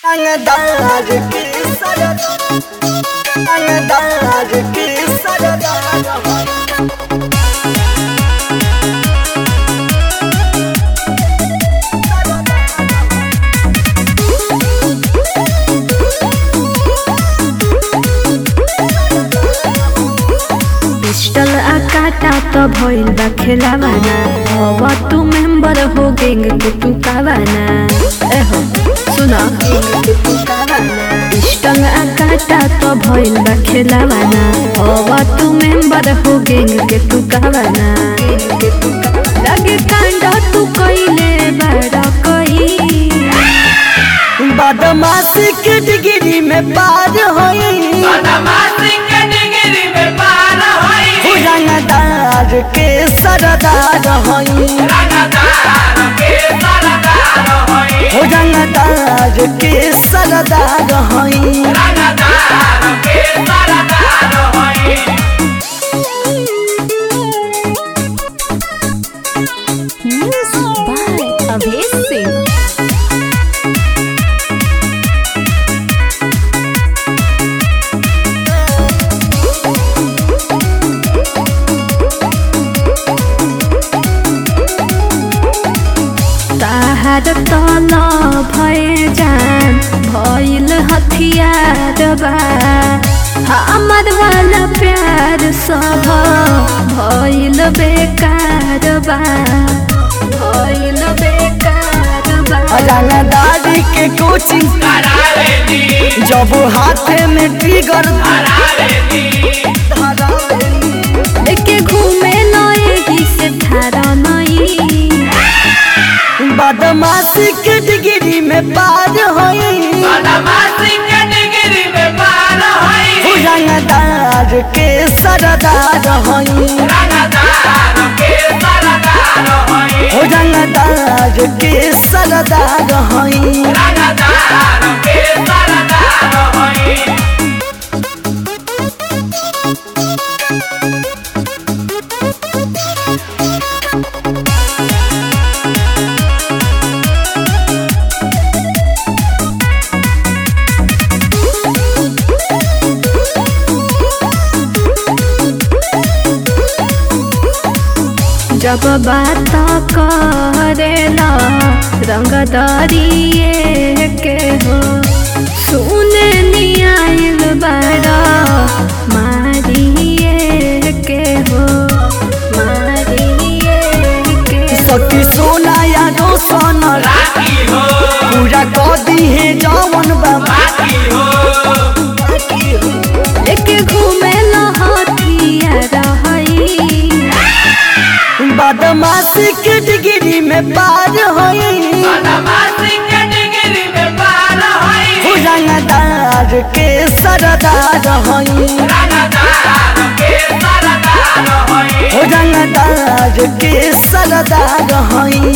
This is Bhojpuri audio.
अंगदार की सरदा अंगदार की सरदा पिस्टल आ काटा तो भइल बा खेलावाना अब तू मेंबर हो गैंग के तू कावाना ए हो सुना पिस्टल आ काटा तो भइल बा खेलावाना अब तू मेंबर हो गैंग के तू कावाना लगे कांड तू कइले बड़ा कई बदमाशी के डिग्री में पार होई हो रंगदार के सरदार होई हो रंगदार के सरदार होई म्यूजिक बाय अभेश सिंह ताहार तल भए जान भइल हथियार बा हमर वाला प्यार सब भइल बेकार बा भइल बेकार बा रंगदारी के कोचिंग जब हाथ में ट्रिगर लेके घूमे नए से थारा नई बदमाशी के डिग्री में पार होई हो रंगदार के सरदार होई हो रंगदार के सरदार होई जब बात करेला रंग दरिए के हो सुने नियाइल बड़ा मारिए के हो मारिए के सती सोना या रोशन पूरा कह दी है जवन बाबा लेके घूमे लहतिया रही बदमाशी के डिग्री में पार होई हो रंगदार के सरदार होई हो रंगदार के सरदार होई